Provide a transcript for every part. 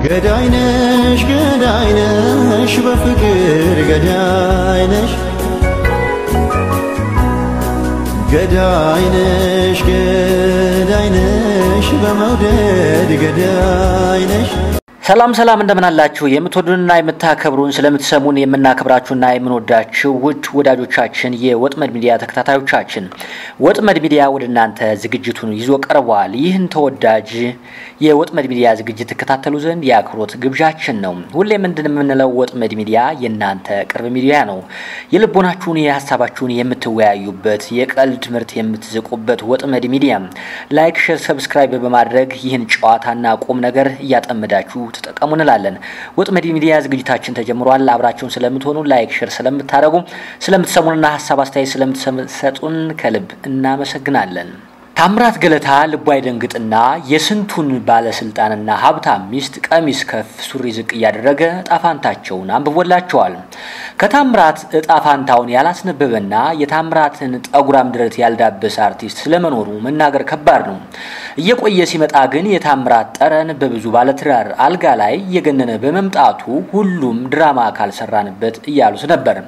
ገዳይነሽ ገዳይነሽ በፍቅር ገዳይነሽ ገዳይነሽ ገዳይነሽ በመውደድ ገዳይነሽ ሰላም ሰላም እንደምን አላችሁ? የምትወዱንና የምታከብሩን ስለምትሰሙን የምናከብራችሁና የምንወዳችሁ ውድ ወዳጆቻችን የወጥመድ ሚዲያ ተከታታዮቻችን ወጥመድ ሚዲያ ወደ እናንተ ዝግጅቱን ይዞ ቀርቧል። ይህን ተወዳጅ የወጥመድ ሚዲያ ዝግጅት ትከታተሉ ዘንድ የአክብሮት ግብዣችን ነው። ሁሌ ምንድን የምንለው ወጥመድ ሚዲያ የእናንተ ቅርብ ሚዲያ ነው። የልቦናችሁን የሀሳባችሁን የምትወያዩበት የቀልድ ትምህርት የምትዝቁበት ወጥመድ ሚዲያ ላይክ፣ ሼር፣ ሰብስክራይብ በማድረግ ይህን ጨዋታና ቁም ነገር እያጠመዳችሁ ተጠቀሙ እንላለን። ወጥመድ ሚዲያ ዝግጅታችን ተጀምሯል። አብራችሁን ስለምትሆኑ ላይክ፣ ሼር ስለምታደርጉ ስለምትሰሙንና ሀሳብ አስተያየት ስለምትሰጡን ከልብ እናመሰግናለን። ታምራት ገለታ ልቧ አይደንግጥና የስንቱን ባለስልጣንና ሀብታም ሚስት ቀሚስ ከፍ ሱሪ ዝቅ እያደረገ እጣፋንታቸውን አንብቦላቸዋል። ከታምራት እጣፋንታውን ያላስነበበና የታምራትን ጠጉራም ድረት ያልዳበሰ አርቲስት ስለመኖሩ መናገር ከባድ ነው። እየቆየ ሲመጣ ግን የታምራት ጠረን በብዙ ባለትዳር አልጋ ላይ እየገነነ በመምጣቱ ሁሉም ድራማ ካልሰራንበት እያሉት ነበር።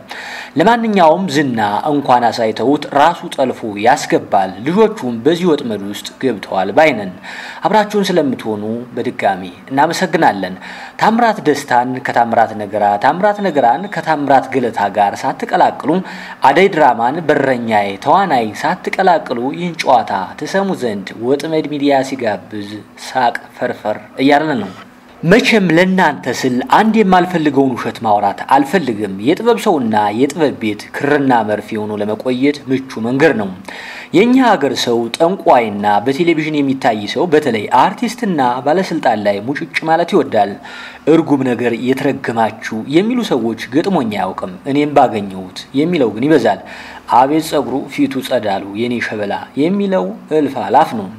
ለማንኛውም ዝና እንኳን አሳይተውት ራሱ ጠልፎ ያስገባል። ልጆቹም በዚህ ወጥመድ ውስጥ ገብተዋል ባይነን። አብራችሁን ስለምትሆኑ በድጋሚ እናመሰግናለን። ታምራት ደስታን ከታምራት ነገራ፣ ታምራት ነገራን ከታምራት ገለታ ጋር ሳትቀላቅሉ አደይ ድራማን በረኛዬ ተዋናይ ሳትቀላቅሉ ይህን ጨዋታ ትሰሙ ዘንድ ወጥመድ ሚዲያ ሲጋብዝ ሳቅ ፈርፈር እያለን ነው። መቼም ለእናንተ ስል አንድ የማልፈልገውን ውሸት ማውራት አልፈልግም። የጥበብ ሰውና የጥበብ ቤት ክርና መርፌ ሆኖ ለመቆየት ምቹ መንገድ ነው። የእኛ ሀገር ሰው ጠንቋይና በቴሌቪዥን የሚታይ ሰው በተለይ አርቲስትና ባለስልጣን ላይ ሙጭጭ ማለት ይወዳል። እርጉም ነገር የተረገማችሁ የሚሉ ሰዎች ገጥሞኝ አያውቅም። እኔም ባገኘሁት የሚለው ግን ይበዛል። አቤት ጸጉሩ ፊቱ ጸዳሉ የኔ ሸበላ የሚለው እልፍ አላፍ ነው።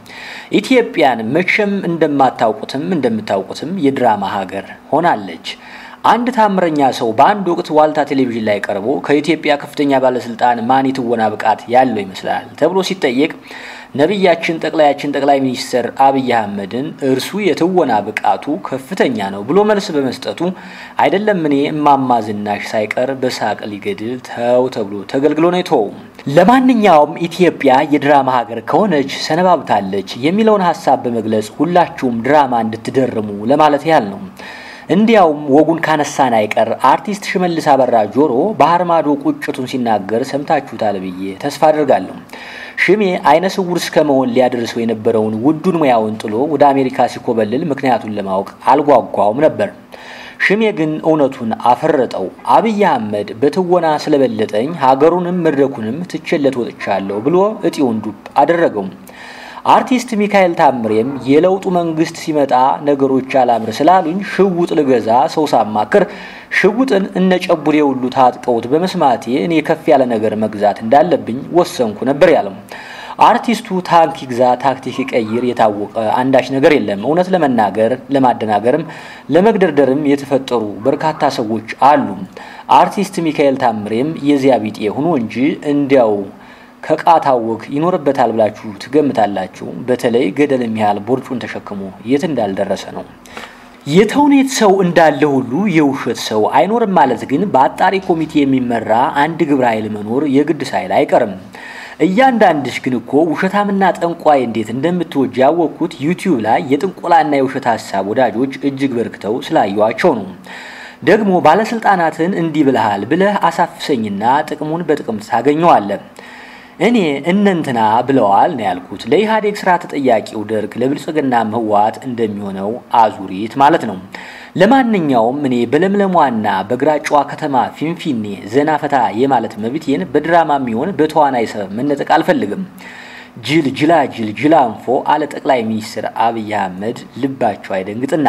ኢትዮጵያን መቼም እንደማታውቁትም እንደምታውቁትም የድራማ ሀገር ሆናለች። አንድ ታምረኛ ሰው በአንድ ወቅት ዋልታ ቴሌቪዥን ላይ ቀርቦ ከኢትዮጵያ ከፍተኛ ባለስልጣን ማን የትወና ብቃት ያለው ይመስላል ተብሎ ሲጠየቅ ነቢያችን ጠቅላያችን ጠቅላይ ሚኒስትር አብይ አህመድን እርሱ የትወና ብቃቱ ከፍተኛ ነው ብሎ መልስ በመስጠቱ አይደለም እኔ እማማ ዝናሽ ሳይቀር በሳቅ ሊገድል ተው ተብሎ ተገልግሎ ነው የተወው። ለማንኛውም ኢትዮጵያ የድራማ ሀገር ከሆነች ሰነባብታለች የሚለውን ሀሳብ በመግለጽ ሁላችሁም ድራማ እንድትደርሙ ለማለት ያህል ነው። እንዲያውም ወጉን ካነሳን አይቀር አርቲስት ሽመልስ አበራ ጆሮ ባህር ማዶ ቁጭቱን ሲናገር ሰምታችሁታል ብዬ ተስፋ አድርጋለሁ። ሽሜ አይነ ስውር እስከ መሆን ሊያደርሰው የነበረውን ውዱን ሙያውን ጥሎ ወደ አሜሪካ ሲኮበልል ምክንያቱን ለማወቅ አልጓጓውም ነበር። ሽሜ ግን እውነቱን አፈረጠው። አብይ አህመድ በትወና ስለበለጠኝ ሀገሩንም መድረኩንም ትቼለት ወጥቻለሁ ብሎ እጢውን ዱብ አደረገው። አርቲስት ሚካኤል ታምሬም የለውጡ መንግስት ሲመጣ ነገሮች አላምር ስላሉኝ ሽውጥ ልገዛ ሰው ሳማክር ሽውጥን እነ ጨቡሌ ሁሉ ታጥቀውት በመስማቴ እኔ ከፍ ያለ ነገር መግዛት እንዳለብኝ ወሰንኩ ነበር ያለው። አርቲስቱ ታንክ ይግዛ ታክቲክ ይቀይር የታወቀ አንዳች ነገር የለም። እውነት ለመናገር ለማደናገርም ለመግደርደርም የተፈጠሩ በርካታ ሰዎች አሉ። አርቲስት ሚካኤል ታምሬም የዚያ ቢጤ ሆኖ እንጂ እንዲያው ከቃታወክ ይኖርበታል ብላችሁ ትገምታላችሁ? በተለይ ገደል የሚያህል ቦርጩን ተሸክሞ የት እንዳልደረሰ ነው። የተውኔት ሰው እንዳለ ሁሉ የውሸት ሰው አይኖርም ማለት ግን በአጣሪ ኮሚቴ የሚመራ አንድ ግብረ ኃይል መኖር የግድ ሳይል አይቀርም። እያንዳንድሽ ግን እኮ ውሸታምና ጠንቋይ እንዴት እንደምትወጅ ያወቅኩት ዩቲዩብ ላይ የጥንቆላና የውሸት ሀሳብ ወዳጆች እጅግ በርክተው ስላየዋቸው ነው። ደግሞ ባለስልጣናትን እንዲህ ብለሃል ብለህ አሳፍሰኝና ጥቅሙን በጥቅም ታገኘዋለህ። እኔ እነንትና ብለዋል ነው ያልኩት። ለኢህአዴግ ስራ ተጠያቂው ደርግ ለብልጽግናም ህወሓት እንደሚሆነው አዙሪት ማለት ነው። ለማንኛውም እኔ በለምለሟና በግራጫዋ ከተማ ፊንፊኔ ዘና ፈታ የማለት መብቴን በድራማ የሚሆን በተዋናይ ሰበብ መነጠቅ አልፈልግም። ጅል ጅላጅል ጅላንፎ አለ ጠቅላይ ሚኒስትር አብይ አህመድ ልባቸው አይደንግጥና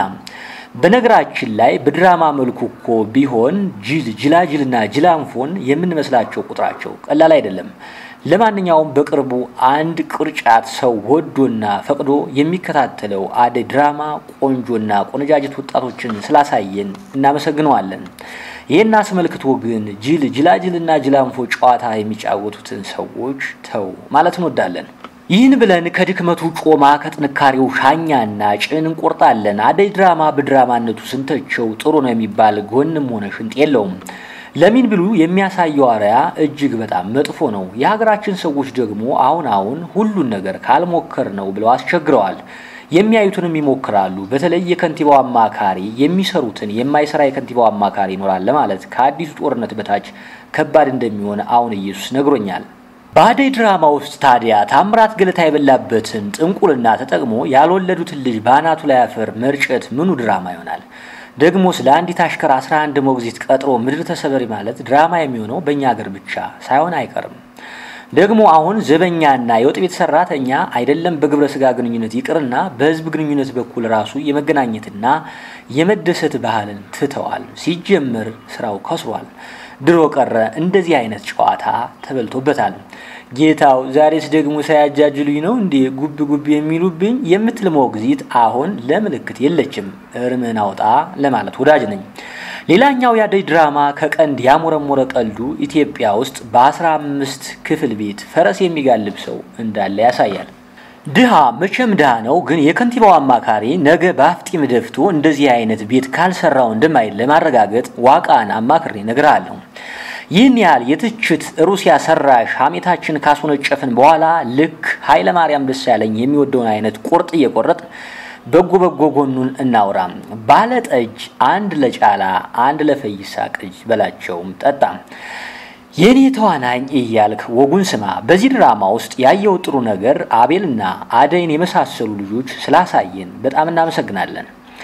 በነገራችን ላይ በድራማ መልኩ እኮ ቢሆን ጅል ጅላጅልና ጅላንፎን የምንመስላቸው ቁጥራቸው ቀላል አይደለም። ለማንኛውም በቅርቡ አንድ ቅርጫት ሰው ወዶና ፈቅዶ የሚከታተለው አደይ ድራማ ቆንጆና ቆነጃጅት ወጣቶችን ስላሳየን እናመሰግነዋለን። ይህን አስመልክቶ ግን ጅል ጅላጅልና ጅላንፎ ጨዋታ የሚጫወቱትን ሰዎች ተው ማለት እንወዳለን። ይህን ብለን ከድክመቱ ጮማ ከጥንካሬው ሻኛና ጭን እንቆርጣለን። አደይ ድራማ በድራማነቱ ስንተቸው ጥሩ ነው የሚባል ጎንም ሆነ ሽንጥ የለውም። ለምን ብሉ የሚያሳየው አርያ እጅግ በጣም መጥፎ ነው። የሀገራችን ሰዎች ደግሞ አሁን አሁን ሁሉን ነገር ካልሞከር ነው ብለው አስቸግረዋል። የሚያዩትንም ይሞክራሉ። በተለይ የከንቲባው አማካሪ የሚሰሩትን የማይሰራ የከንቲባው አማካሪ ይኖራል ለማለት ከአዲሱ ጦርነት በታች ከባድ እንደሚሆን አሁን ኢየሱስ ነግሮኛል። በአደይ ድራማ ውስጥ ታዲያ ታምራት ገለታ የበላበትን ጥንቁልና ተጠቅሞ ያልወለዱትን ልጅ በአናቱ ላይ አፈር መርጨት ምኑ ድራማ ይሆናል? ደግሞ ስለ አንዲት አሽከር 11 ሞግዚት ቀጥሮ ምድር ተሰበሪ ማለት ድራማ የሚሆነው በእኛ ሀገር ብቻ ሳይሆን አይቀርም። ደግሞ አሁን ዘበኛና የወጥ ቤት ሰራተኛ አይደለም በግብረ ስጋ ግንኙነት ይቅርና በህዝብ ግንኙነት በኩል ራሱ የመገናኘትና የመደሰት ባህልን ትተዋል። ሲጀምር ስራው ከስሯል። ድሮ ቀረ እንደዚህ አይነት ጨዋታ ተበልቶበታል። ጌታው ዛሬስ ደግሞ ሳያጃጅሉኝ ነው እንዴ ጉብ ጉብ የሚሉብኝ የምትል ሞግዚት አሁን ለምልክት የለችም። እርምን አውጣ ለማለት ወዳጅ ነኝ። ሌላኛው የአደይ ድራማ ከቀንድ ያሞረሞረ ቀልዱ ኢትዮጵያ ውስጥ በአስራ አምስት ክፍል ቤት ፈረስ የሚጋልብ ሰው እንዳለ ያሳያል። ድሃ መቼም ድሃ ነው፣ ግን የከንቲባው አማካሪ ነገ በአፍጢም ደፍቶ እንደዚህ አይነት ቤት ካልሰራው እንደማይል ለማረጋገጥ ዋቃን አማክሬ እነግርሃለሁ። ይህን ያህል የትችት ሩሲያ ሰራሽ ሀሜታችን ካስወነጨፍን በኋላ ልክ ኃይለ ማርያም ደሳለኝ የሚወደውን አይነት ቁርጥ እየቆረጥ በጎ በጎ ጎኑን እናውራ። ባለ ጠጅ አንድ ለጫላ አንድ ለፈይሳ ቅጅ በላቸውም ጠጣ። የኔ ተዋናኝ እያልክ ወጉን ስማ። በዚህ ድራማ ውስጥ ያየው ጥሩ ነገር አቤልና አደይን የመሳሰሉ ልጆች ስላሳየን በጣም እናመሰግናለን።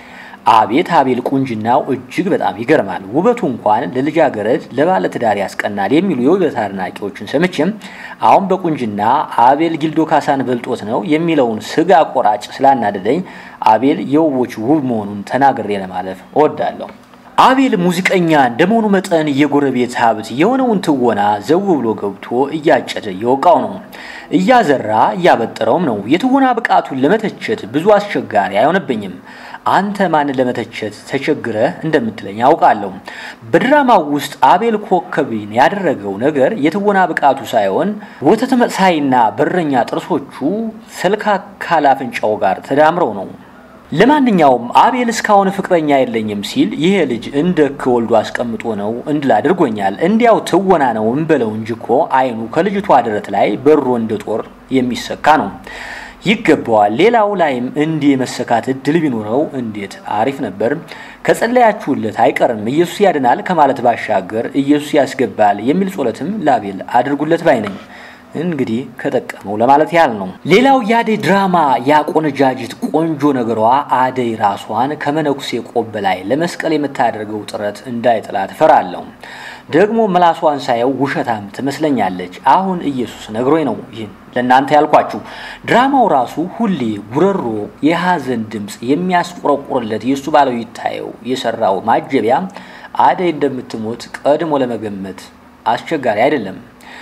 አቤት አቤል ቁንጅናው እጅግ በጣም ይገርማል። ውበቱ እንኳን ለልጃገረድ ለባለትዳር ያስቀናል የሚሉ የውበት አድናቂዎችን ሰምቼም አሁን በቁንጅና አቤል ጊልዶ ካሳን በልጦት ነው የሚለውን ስጋ ቆራጭ ስላናደደኝ አቤል የውቦች ውብ መሆኑን ተናግሬ ለማለፍ እወዳለሁ። አቤል ሙዚቀኛ እንደመሆኑ መጠን የጎረቤት ሀብት የሆነውን ትወና ዘው ብሎ ገብቶ እያጨደ የወቃው ነው። እያዘራ እያበጠረውም ነው። የትወና ብቃቱን ለመተቸት ብዙ አስቸጋሪ አይሆንብኝም። አንተ ማንን ለመተቸት ተቸግረህ እንደምትለኝ አውቃለሁ። በድራማው ውስጥ አቤል ኮከብን ያደረገው ነገር የትወና ብቃቱ ሳይሆን ወተት መሳይና በረኛ ጥርሶቹ ሰልካካ አፍንጫው ጋር ተዳምረው ነው። ለማንኛውም አቤል እስካሁን ፍቅረኛ የለኝም ሲል ይሄ ልጅ እንደ ከወልዶ አስቀምጦ ነው እንድል አድርጎኛል። እንዲያው ትወና ነው እንበለው እንጂ እኮ አይኑ ከልጅቷ ደረት ላይ በሮ እንደ ጦር የሚሰካ ነው። ይገባዋል። ሌላው ላይም እንዲህ የመሰካት እድል ቢኖረው እንዴት አሪፍ ነበር። ከጸለያችሁለት አይቀርም ኢየሱስ ያድናል ከማለት ባሻገር ኢየሱስ ያስገባል የሚል ጸሎትም ላቤል አድርጉለት ባይ ነኝ። እንግዲህ ከጠቀመው ለማለት ያህል ነው። ሌላው የአደይ ድራማ ያቆነጃጅት ቆንጆ ነገሯ አደይ ራሷን ከመነኩሴ ቆብ ላይ ለመስቀል የምታደርገው ጥረት እንዳይጥላት እፈራለሁ። ደግሞ ምላሷን ሳየው ውሸታም ትመስለኛለች። አሁን ኢየሱስ ነግሮኝ ነው ይህን ለእናንተ ያልኳችሁ። ድራማው ራሱ ሁሌ ጉረሮ የሀዘን ድምፅ የሚያስቆረቁርለት የእሱ ባለው ይታየው የሰራው ማጀቢያ አደይ እንደምትሞት ቀድሞ ለመገመት አስቸጋሪ አይደለም።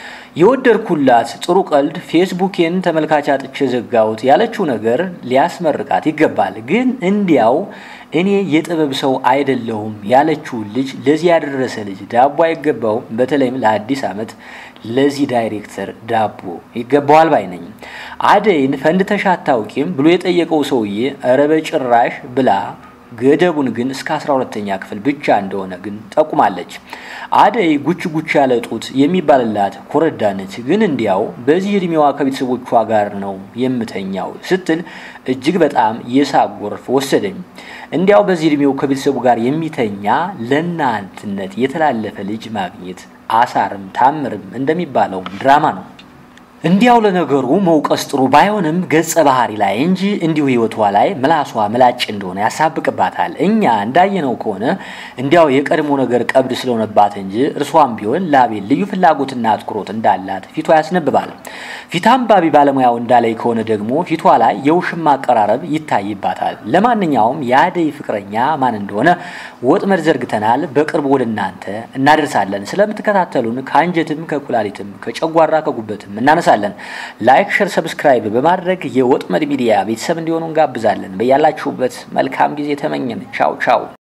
የወደድኩላት ጥሩ ቀልድ ፌስቡኬን ተመልካች አጥቼ ዘጋሁት ያለችው ነገር ሊያስመርቃት ይገባል። ግን እንዲያው እኔ የጥበብ ሰው አይደለሁም ያለችውን ልጅ ለዚህ ያደረሰ ልጅ ዳቦ አይገባውም። በተለይም ለአዲስ ዓመት ለዚህ ዳይሬክተር ዳቦ ይገባዋል ባይ ነኝ። አደይን ፈንድተሽ አታውቂም ብሎ የጠየቀው ሰውዬ ኧረ በጭራሽ ብላ ገደቡን ግን እስከ አስራ ሁለተኛ ክፍል ብቻ እንደሆነ ግን ጠቁማለች። አደይ ጉች ጉች ያለ ጡት የሚባልላት ኮረዳ ነች። ግን እንዲያው በዚህ እድሜዋ ከቤተሰቦቿ ጋር ነው የምተኛው ስትል እጅግ በጣም የሳቅ ጎርፍ ወሰደኝ። እንዲያው በዚህ እድሜው ከቤተሰቡ ጋር የሚተኛ ለእናትነት የተላለፈ ልጅ ማግኘት አሳርም ታምርም እንደሚባለው ድራማ ነው። እንዲያው ለነገሩ መውቀስ ጥሩ ባይሆንም ገጸ ባህሪ ላይ እንጂ እንዲሁ ህይወቷ ላይ ምላሷ ምላጭ እንደሆነ ያሳብቅባታል። እኛ እንዳየነው ከሆነ እንዲያው የቀድሞ ነገር ቀብድ ስለሆነባት እንጂ እርሷም ቢሆን ላቤል ልዩ ፍላጎትና አትኩሮት እንዳላት ፊቷ ያስነብባል። ፊት አንባቢ ባለሙያው እንዳላይ ከሆነ ደግሞ ፊቷ ላይ የውሽማ አቀራረብ ይታይባታል። ለማንኛውም የአደይ ፍቅረኛ ማን እንደሆነ ወጥመድ ዘርግተናል። በቅርቡ ወደ እናንተ እናደርሳለን። ስለምትከታተሉን ከአንጀትም ከኩላሊትም ከጨጓራ ከጉበትም እናነሳለን። ላይክ፣ ሸር፣ ሰብስክራይብ በማድረግ የወጥመድ ሚዲያ ቤተሰብ እንዲሆኑ እንጋብዛለን። በያላችሁበት መልካም ጊዜ ተመኘን። ቻው ቻው።